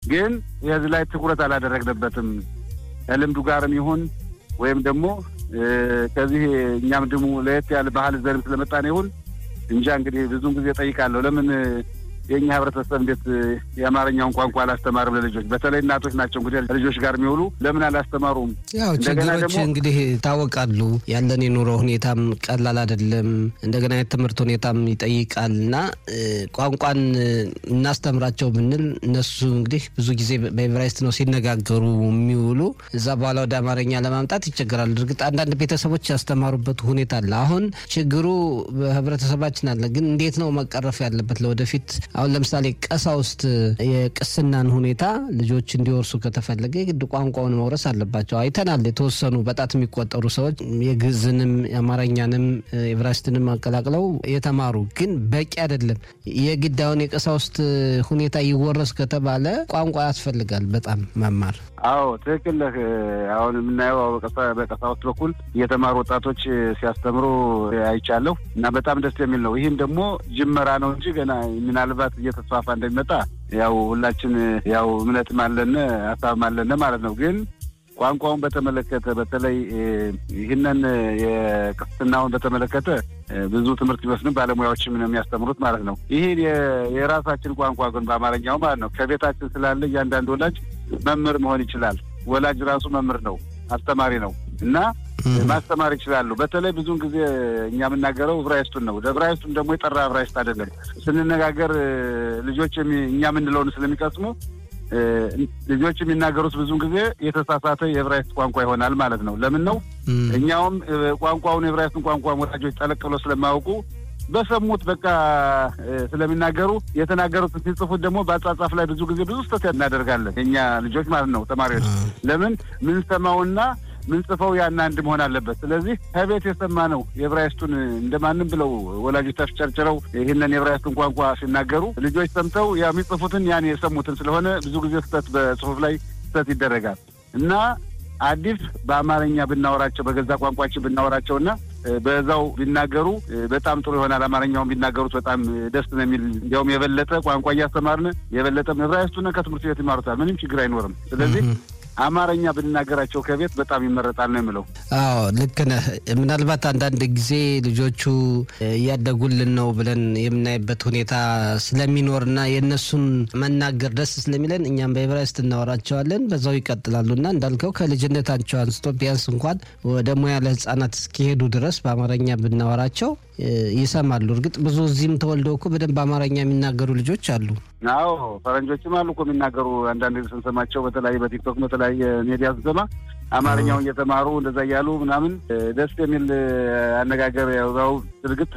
ግን የዚህ ላይ ትኩረት አላደረግንበትም። ከልምዱ ጋርም ይሁን ወይም ደግሞ ከዚህ እኛም ድሙ ለየት ያለ ባህል ዘርም ስለመጣን ይሁን እንጃ እንግዲህ ብዙን ጊዜ ጠይቃለሁ ለምን የእኛ ህብረተሰብ እንዴት የአማርኛውን ቋንቋ አላስተማርም ለልጆች? በተለይ እናቶች ናቸው እንግዲህ ልጆች ጋር የሚውሉ ለምን አላስተማሩም? ያው ችግሮች እንግዲህ ይታወቃሉ። ያለን የኑሮ ሁኔታም ቀላል አይደለም። እንደገና የትምህርት ሁኔታም ይጠይቃል እና ቋንቋን እናስተምራቸው ብንል እነሱ እንግዲህ ብዙ ጊዜ በኤቨራይስት ነው ሲነጋገሩ የሚውሉ እዛ በኋላ ወደ አማርኛ ለማምጣት ይቸገራሉ። እርግጥ አንዳንድ ቤተሰቦች ያስተማሩበት ሁኔታ አለ። አሁን ችግሩ በህብረተሰባችን አለ። ግን እንዴት ነው መቀረፍ ያለበት ለወደፊት አሁን ለምሳሌ ቀሳውስት የቅስናን ሁኔታ ልጆች እንዲወርሱ ከተፈለገ የግድ ቋንቋውን መውረስ አለባቸው። አይተናል። የተወሰኑ በጣት የሚቆጠሩ ሰዎች የግዕዝንም የአማርኛንም የዕብራይስጥንም አቀላቅለው የተማሩ ግን በቂ አይደለም። የግድ አሁን የቀሳውስት ሁኔታ ይወረስ ከተባለ ቋንቋ ያስፈልጋል በጣም መማር። አዎ ትክክል ነህ። አሁን የምናየው በቀሳውስት በኩል የተማሩ ወጣቶች ሲያስተምሩ አይቻለሁ እና በጣም ደስ የሚል ነው። ይህም ደግሞ ጅመራ ነው እንጂ ገና ምናልባት እየተስፋፋ እንደሚመጣ ያው ሁላችን ያው እምነትም አለን ሀሳብም አለን ማለት ነው። ግን ቋንቋውን በተመለከተ በተለይ ይህንን የቅስናውን በተመለከተ ብዙ ትምህርት ቢወስድም ባለሙያዎችም ነው የሚያስተምሩት ማለት ነው። ይህ የራሳችን ቋንቋ ግን በአማርኛው ማለት ነው ከቤታችን ስላለ እያንዳንዱ ወላጅ መምህር መሆን ይችላል። ወላጅ ራሱ መምህር ነው፣ አስተማሪ ነው እና ማስተማር ይችላሉ። በተለይ ብዙውን ጊዜ እኛ የምናገረው ዕብራይስጡን ነው። ዕብራይስጡን ደግሞ የጠራ ዕብራይስጥ አይደለም። ስንነጋገር ልጆች እኛ የምንለውን ስለሚቀስሙ ልጆች የሚናገሩት ብዙውን ጊዜ የተሳሳተ የዕብራይስጥ ቋንቋ ይሆናል ማለት ነው። ለምን ነው እኛውም ቋንቋውን የዕብራይስጡን ቋንቋ ወላጆች ጠለቅ ብሎ ስለማያውቁ በሰሙት በቃ ስለሚናገሩ የተናገሩት ሲጽፉት ደግሞ በአጻጻፍ ላይ ብዙ ጊዜ ብዙ ስህተት እናደርጋለን የእኛ ልጆች ማለት ነው ተማሪዎች። ለምን ምንሰማውና ምንጽፈው ያን አንድ መሆን አለበት። ስለዚህ ከቤት የሰማነው የዕብራይስጡን እንደማንም ብለው ወላጆች ተፍጨርጭረው ይህንን የዕብራይስጡን ቋንቋ ሲናገሩ ልጆች ሰምተው ያ የሚጽፉትን ያን የሰሙትን ስለሆነ ብዙ ጊዜ ስህተት በጽሁፍ ላይ ስህተት ይደረጋል እና አዲስ በአማርኛ ብናወራቸው በገዛ ቋንቋችን ብናወራቸውና በዛው ቢናገሩ በጣም ጥሩ ይሆናል። አማርኛውን ቢናገሩት በጣም ደስ ነው የሚል እንዲያውም የበለጠ ቋንቋ እያስተማርን የበለጠ ዕብራይስጡን ከትምህርት ቤት ይማሩታል። ምንም ችግር አይኖርም። ስለዚህ አማርኛ ብንናገራቸው ከቤት በጣም ይመረጣል ነው የምለው። አዎ ልክ ነህ። ምናልባት አንዳንድ ጊዜ ልጆቹ እያደጉልን ነው ብለን የምናይበት ሁኔታ ስለሚኖርና የእነሱን መናገር ደስ ስለሚለን እኛም በዕብራይስጥ እናወራቸዋለን፣ በዛው ይቀጥላሉ እና እንዳልከው ከልጅነታቸው አንስቶ ቢያንስ እንኳን ወደ ሙያ ለሕጻናት እስኪሄዱ ድረስ በአማርኛ ብናወራቸው ይሰማሉ። እርግጥ ብዙ እዚህም ተወልደው እኮ በደንብ አማርኛ የሚናገሩ ልጆች አሉ። አዎ ፈረንጆችም አሉ እኮ የሚናገሩ አንዳንድ ጊዜ ስንሰማቸው በተለያየ በቲክቶክ በተለያየ ሚዲያ ስንሰማ አማርኛውን እየተማሩ እንደዛ እያሉ ምናምን ደስ የሚል አነጋገር ያው እርግጥ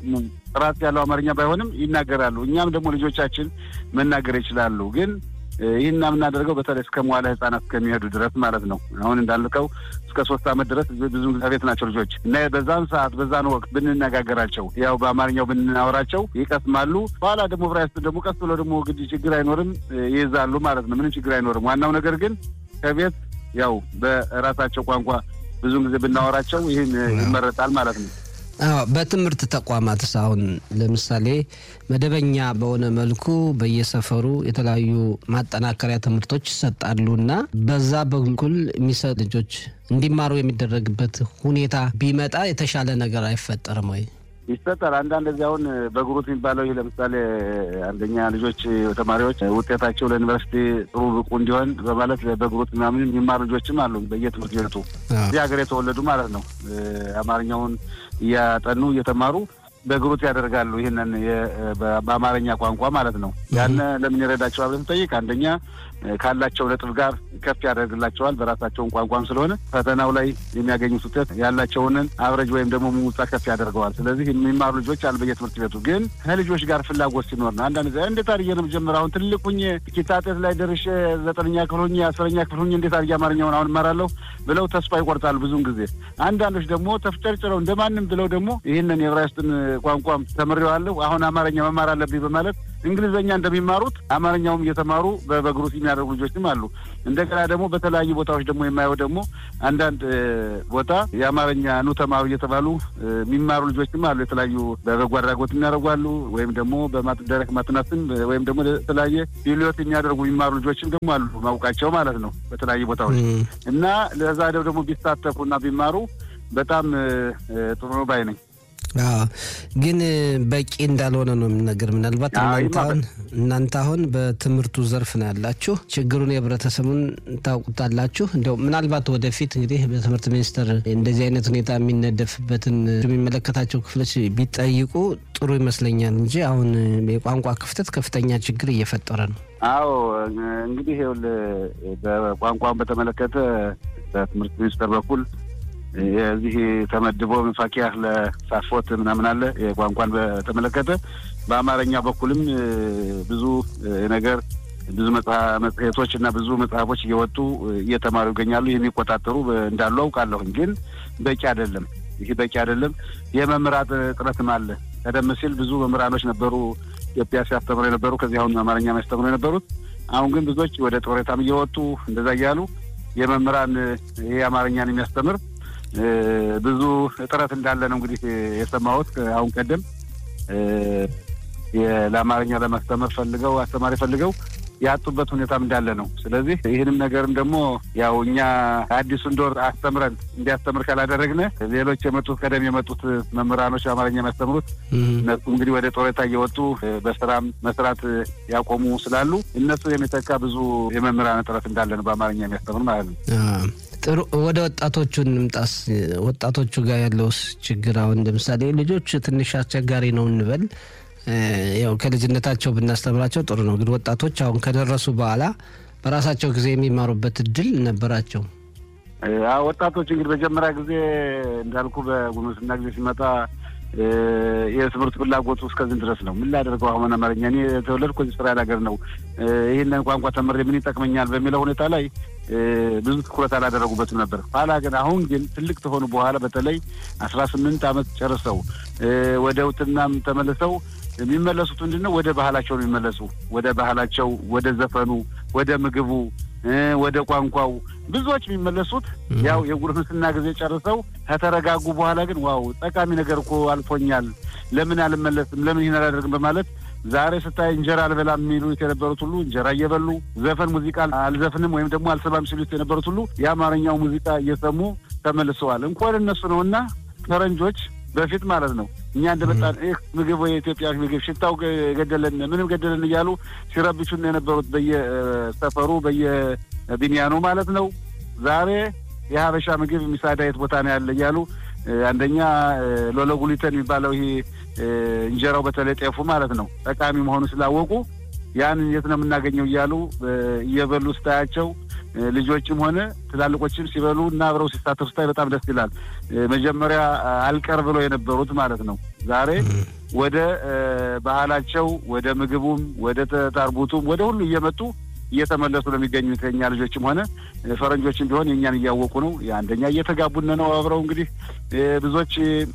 ጥራት ያለው አማርኛ ባይሆንም ይናገራሉ። እኛም ደግሞ ልጆቻችን መናገር ይችላሉ ግን ይህን የምናደርገው በተለይ እስከ መዋለ ህጻናት እስከሚሄዱ ድረስ ማለት ነው። አሁን እንዳልከው እስከ ሶስት ዓመት ድረስ ብዙ ቤት ናቸው ልጆች እና በዛን ሰዓት በዛን ወቅት ብንነጋገራቸው ያው በአማርኛው ብናወራቸው ይቀስማሉ። በኋላ ደግሞ ዕብራይስጥ ደግሞ ቀስ ብሎ ደግሞ ግድ ችግር አይኖርም ይይዛሉ ማለት ነው። ምንም ችግር አይኖርም። ዋናው ነገር ግን ከቤት ያው በራሳቸው ቋንቋ ብዙን ጊዜ ብናወራቸው ይህን ይመረጣል ማለት ነው። አዎ በትምህርት ተቋማትስ አሁን ለምሳሌ መደበኛ በሆነ መልኩ በየሰፈሩ የተለያዩ ማጠናከሪያ ትምህርቶች ይሰጣሉ እና በዛ በኩል የሚሰጥ ልጆች እንዲማሩ የሚደረግበት ሁኔታ ቢመጣ የተሻለ ነገር አይፈጠርም ወይ? ይሰጣል። አንዳንድ እዚህ አሁን በግሩፕ የሚባለው ይህ ለምሳሌ አንደኛ ልጆች ተማሪዎች ውጤታቸው ለዩኒቨርሲቲ ጥሩ ብቁ እንዲሆን በማለት በግሩፕ ምናምን የሚማሩ ልጆችም አሉ በየትምህርት ቤቱ እዚህ ሀገር የተወለዱ ማለት ነው። አማርኛውን እያጠኑ እየተማሩ በግሩፕ ያደርጋሉ። ይህንን በአማርኛ ቋንቋ ማለት ነው። ያን ለምን ይረዳቸዋል ብለን ስንጠይቅ አንደኛ ካላቸው ነጥብ ጋር ከፍ ያደርግላቸዋል። በራሳቸውን ቋንቋም ስለሆነ ፈተናው ላይ የሚያገኙት ውጤት ያላቸውንን አብረጅ ወይም ደግሞ ሙሙጻ ከፍ ያደርገዋል። ስለዚህ የሚማሩ ልጆች አሉ በየትምህርት ቤቱ። ግን ከልጆች ጋር ፍላጎት ሲኖር ነው። አንዳንድ ጊዜ እንዴት አድርጌ ነው የምጀምረው? አሁን ትልቅ ሁኜ ኪታጤት ላይ ደርሼ ዘጠነኛ ክፍል ሁኜ አስረኛ ክፍል ሁኜ እንዴት አድርጌ አማርኛውን አሁን እማራለሁ ብለው ተስፋ ይቆርጣሉ ብዙውን ጊዜ። አንዳንዶች ደግሞ ተፍጨርጭረው እንደማንም ብለው ደግሞ ይህንን የዕብራይስጥን ቋንቋም ተምሬዋለሁ አሁን አማርኛ መማር አለብኝ በማለት እንግሊዝኛ እንደሚማሩት አማርኛውም እየተማሩ በበግሩት የሚያደርጉ ልጆችም አሉ። እንደገና ደግሞ በተለያዩ ቦታዎች ደግሞ የማየው ደግሞ አንዳንድ ቦታ የአማርኛ ኑ ተማሩ እየተባሉ የሚማሩ ልጆችም አሉ። የተለያዩ በበጎ አድራጎት የሚያደርጉ አሉ። ወይም ደግሞ በደረቅ ማጥናትን ወይም ደግሞ የተለያየ ቢሊዮት የሚያደርጉ የሚማሩ ልጆችም ደግሞ አሉ ማውቃቸው ማለት ነው በተለያዩ ቦታዎች እና ለዛ ደግሞ ቢሳተፉና ቢማሩ በጣም ጥሩ ነው ባይ ነኝ። ግን በቂ እንዳልሆነ ነው የምነገር። ምናልባት እናንተ አሁን በትምህርቱ ዘርፍ ነው ያላችሁ፣ ችግሩን የህብረተሰቡን ታውቁታላችሁ። እንዲያው ምናልባት ወደፊት እንግዲህ በትምህርት ሚኒስቴር እንደዚህ አይነት ሁኔታ የሚነደፍበትን የሚመለከታቸው ክፍሎች ቢጠይቁ ጥሩ ይመስለኛል እንጂ አሁን የቋንቋ ክፍተት ከፍተኛ ችግር እየፈጠረ ነው። አዎ እንግዲህ በቋንቋን በተመለከተ በትምህርት ሚኒስቴር በኩል የዚህ ተመድቦ መፋኪያ ለሳፎት ምናምን አለ የቋንቋን በተመለከተ በአማርኛ በኩልም ብዙ ነገር ብዙ መጽሔቶች እና ብዙ መጽሐፎች እየወጡ እየተማሩ ይገኛሉ። የሚቆጣጠሩ እንዳሉ አውቃለሁኝ። ግን በቂ አይደለም። ይህ በቂ አይደለም። የመምህራን እጥረትም አለ። ቀደም ሲል ብዙ መምህራኖች ነበሩ ኢትዮጵያ ሲያስተምሩ የነበሩ ከዚህ አሁን አማርኛ የሚያስተምሩ የነበሩት። አሁን ግን ብዙዎች ወደ ጦሬታም እየወጡ እንደዛ እያሉ የመምህራን ይህ አማርኛን የሚያስተምር ብዙ እጥረት እንዳለ ነው እንግዲህ የሰማሁት። አሁን ቀደም ለአማርኛ ለማስተማር ፈልገው አስተማሪ ፈልገው ያጡበት ሁኔታም እንዳለ ነው። ስለዚህ ይህንም ነገርም ደግሞ ያው እኛ አዲሱን ዶር አስተምረን እንዲያስተምር ካላደረግነ ሌሎች የመጡት ቀደም የመጡት መምህራኖች አማርኛ የሚያስተምሩት እነሱ እንግዲህ ወደ ጦሬታ እየወጡ በስራም መስራት ያቆሙ ስላሉ እነሱ የሚተካ ብዙ የመምህራን እጥረት እንዳለ ነው በአማርኛ የሚያስተምር ማለት ነው። ጥሩ ወደ ወጣቶቹ እንምጣስ። ወጣቶቹ ጋር ያለውስ ችግር አሁን ለምሳሌ ልጆች ትንሽ አስቸጋሪ ነው እንበል ያው ከልጅነታቸው ብናስተምራቸው ጥሩ ነው። ግን ወጣቶች አሁን ከደረሱ በኋላ በራሳቸው ጊዜ የሚማሩበት እድል ነበራቸው። ወጣቶች እንግዲህ መጀመሪያ ጊዜ እንዳልኩ በጉርምስና ጊዜ ሲመጣ የትምህርት ፍላጎቱ እስከዚህ ድረስ ነው። ምን ላደርገው አሁን አማርኛ እኔ የተወለድኩ እዚህ እስራኤል ሀገር ነው። ይህንን ቋንቋ ተምሬ ምን ይጠቅመኛል በሚለው ሁኔታ ላይ ብዙ ትኩረት አላደረጉበትም ነበር። ኋላ ግን አሁን ግን ትልቅ ከሆኑ በኋላ በተለይ አስራ ስምንት ዓመት ጨርሰው ወደ ውትናም ተመልሰው የሚመለሱት ምንድን ነው? ወደ ባህላቸው ነው የሚመለሱ። ወደ ባህላቸው፣ ወደ ዘፈኑ፣ ወደ ምግቡ፣ ወደ ቋንቋው ብዙዎች የሚመለሱት ያው የጉርምስና ጊዜ ጨርሰው ከተረጋጉ በኋላ ግን ዋው ጠቃሚ ነገር እኮ አልፎኛል፣ ለምን አልመለስም፣ ለምን ይህን አላደርግም በማለት ዛሬ ስታይ እንጀራ አልበላም የሚሉት የነበሩት ሁሉ እንጀራ እየበሉ ዘፈን ሙዚቃ አልዘፍንም ወይም ደግሞ አልሰማም ሲሉት የነበሩት ሁሉ የአማርኛው ሙዚቃ እየሰሙ ተመልሰዋል። እንኳን እነሱ ነው እና ፈረንጆች በፊት ማለት ነው እኛ እንደመጣን ይህ ምግብ ወይ የኢትዮጵያ ምግብ ሽታው ገደለን ምንም ገደለን እያሉ ሲረብሹን የነበሩት በየሰፈሩ በየቢንያኑ ማለት ነው። ዛሬ የሀበሻ ምግብ የሚሳዳ የት ቦታ ነው ያለ እያሉ አንደኛ ሎለጉሊተን የሚባለው ይሄ እንጀራው በተለይ ጤፉ ማለት ነው ጠቃሚ መሆኑ ስላወቁ ያን የት ነው የምናገኘው እያሉ እየበሉ ስታያቸው ልጆችም ሆነ ትላልቆችም ሲበሉ እና አብረው ሲሳተፉ ስታይ በጣም ደስ ይላል። መጀመሪያ አልቀር ብለው የነበሩት ማለት ነው ዛሬ ወደ ባህላቸው ወደ ምግቡም ወደ ታርቡቱም ወደ ሁሉ እየመጡ እየተመለሱ ነው የሚገኙት። የኛ ልጆችም ሆነ ፈረንጆችም ቢሆን የእኛን እያወቁ ነው። አንደኛ እየተጋቡነ ነው አብረው እንግዲህ ብዙዎች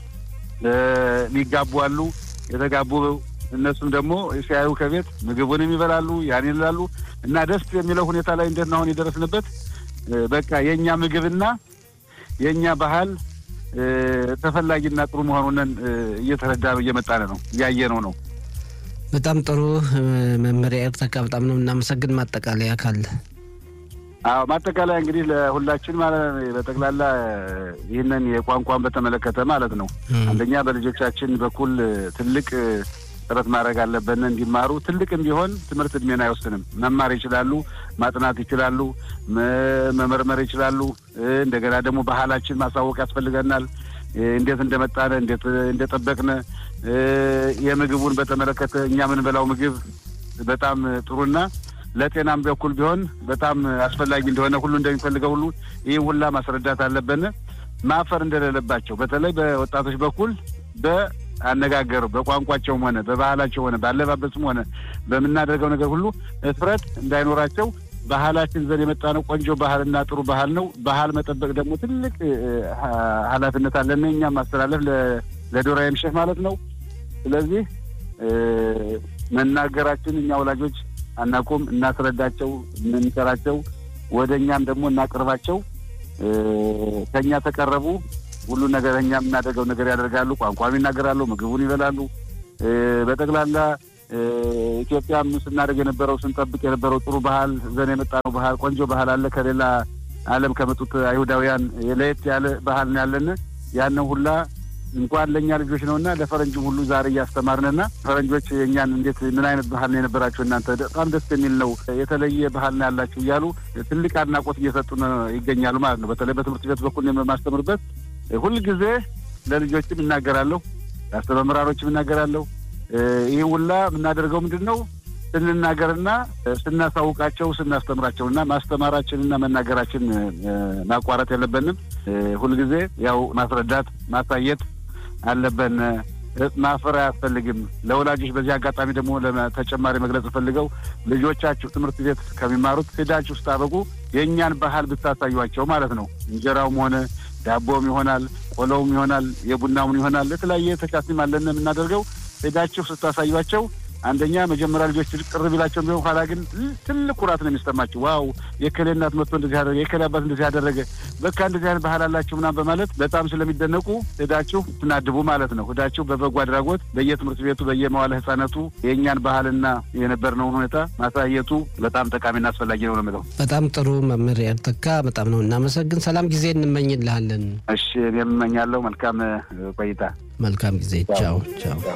ሊጋቡ አሉ የተጋቡ እነሱም ደግሞ ሲያዩ ከቤት ምግቡንም ይበላሉ ያን ይላሉ እና ደስ የሚለው ሁኔታ ላይ እንዴት ነው አሁን የደረስንበት? በቃ የእኛ ምግብና የእኛ ባህል ተፈላጊና ጥሩ መሆኑንን እየተረዳ እየመጣን ነው እያየነው ነው። በጣም ጥሩ መመሪያ ኤርተካ፣ በጣም ነው እናመሰግን። ማጠቃለያ ካለ? አዎ ማጠቃለያ እንግዲህ ለሁላችን ማለት በጠቅላላ ይህንን የቋንቋን በተመለከተ ማለት ነው አንደኛ በልጆቻችን በኩል ትልቅ ጥረት ማድረግ አለብን እንዲማሩ። ትልቅም ቢሆን ትምህርት እድሜን አይወስንም። መማር ይችላሉ፣ ማጥናት ይችላሉ፣ መመርመር ይችላሉ። እንደገና ደግሞ ባህላችን ማሳወቅ ያስፈልገናል። እንዴት እንደመጣነ እንዴት እንደጠበቅነ የምግቡን በተመለከተ እኛ የምንበላው ምግብ በጣም ጥሩና ለጤናም በኩል ቢሆን በጣም አስፈላጊ እንደሆነ ሁሉ እንደሚፈልገው ሁሉ ይህ ሁላ ማስረዳት አለብን። ማፈር እንደሌለባቸው በተለይ በወጣቶች በኩል በአነጋገር በቋንቋቸውም ሆነ በባህላቸው ሆነ በአለባበስም ሆነ በምናደርገው ነገር ሁሉ እፍረት እንዳይኖራቸው ባህላችን ዘንድ የመጣ ነው። ቆንጆ ባህልና ጥሩ ባህል ነው። ባህል መጠበቅ ደግሞ ትልቅ ኃላፊነት አለን እኛም ማስተላለፍ ለዶራ የምሸህ ማለት ነው። ስለዚህ መናገራችን እኛ ወላጆች አናቁም፣ እናስረዳቸው፣ እንንገራቸው፣ ወደ እኛም ደግሞ እናቅርባቸው። ከእኛ ተቀረቡ ሁሉ ነገር እኛ የምናደርገው ነገር ያደርጋሉ። ቋንቋም ይናገራሉ፣ ምግቡን ይበላሉ። በጠቅላላ ኢትዮጵያም ስናደርግ የነበረው ስንጠብቅ የነበረው ጥሩ ባህል ዘን የመጣ ነው ባህል ቆንጆ ባህል አለ። ከሌላ ዓለም ከመጡት አይሁዳውያን ለየት ያለ ባህል ነው ያለን። ያንን ሁላ እንኳን ለእኛ ልጆች ነውና ለፈረንጅም ሁሉ ዛሬ እያስተማርንና ፈረንጆች የእኛን እንዴት ምን አይነት ባህል ነው የነበራቸው እናንተ በጣም ደስ የሚል ነው የተለየ ባህል ነው ያላችሁ እያሉ ትልቅ አድናቆት እየሰጡን ይገኛሉ ማለት ነው። በተለይ በትምህርት ቤት በኩል የማስተምርበት ሁልጊዜ ለልጆችም እናገራለሁ፣ ለአስተመምራሮችም እናገራለሁ። ይህ ሁላ የምናደርገው ምንድን ነው ስንናገርና ስናሳውቃቸው ስናስተምራቸው እና ማስተማራችንና መናገራችን ማቋረጥ የለብንም። ሁልጊዜ ያው ማስረዳት ማሳየት አለብን። ማፈር አያስፈልግም። ለወላጆች በዚህ አጋጣሚ ደግሞ ተጨማሪ መግለጽ ፈልገው ልጆቻችሁ ትምህርት ቤት ከሚማሩት ሄዳችሁ ስታበቁ የእኛን ባህል ብታሳዩቸው ማለት ነው። እንጀራውም ሆነ ዳቦም ይሆናል፣ ቆሎውም ይሆናል፣ የቡናውን ይሆናል፣ የተለያየ ተቻሲም አለን የምናደርገው ሄዳችሁ ስታሳዩቸው አንደኛ መጀመሪያ ልጆች ቅር ቢላቸው ቢሆን ኋላ ግን ትልቅ ኩራት ነው የሚሰማቸው። ዋው የከሌ እናት መጥቶ እንደዚህ ያደረገ የከሌ አባት እንደዚህ ያደረገ በቃ እንደዚህ አይነት ባህል አላችሁ ምናምን በማለት በጣም ስለሚደነቁ ሄዳችሁ ትናድቡ ማለት ነው። ሄዳችሁ በበጎ አድራጎት በየትምህርት ቤቱ በየመዋለ ሕጻናቱ የእኛን ባህልና የነበርነውን ሁኔታ ማሳየቱ በጣም ጠቃሚና አስፈላጊ ነው ነው የምለው። በጣም ጥሩ መምህር ያልተካ በጣም ነው እናመሰግን። ሰላም ጊዜ እንመኝልሃለን። እሺ እኔም እመኛለሁ። መልካም ቆይታ። መልካም ጊዜ። ቻው ቻው።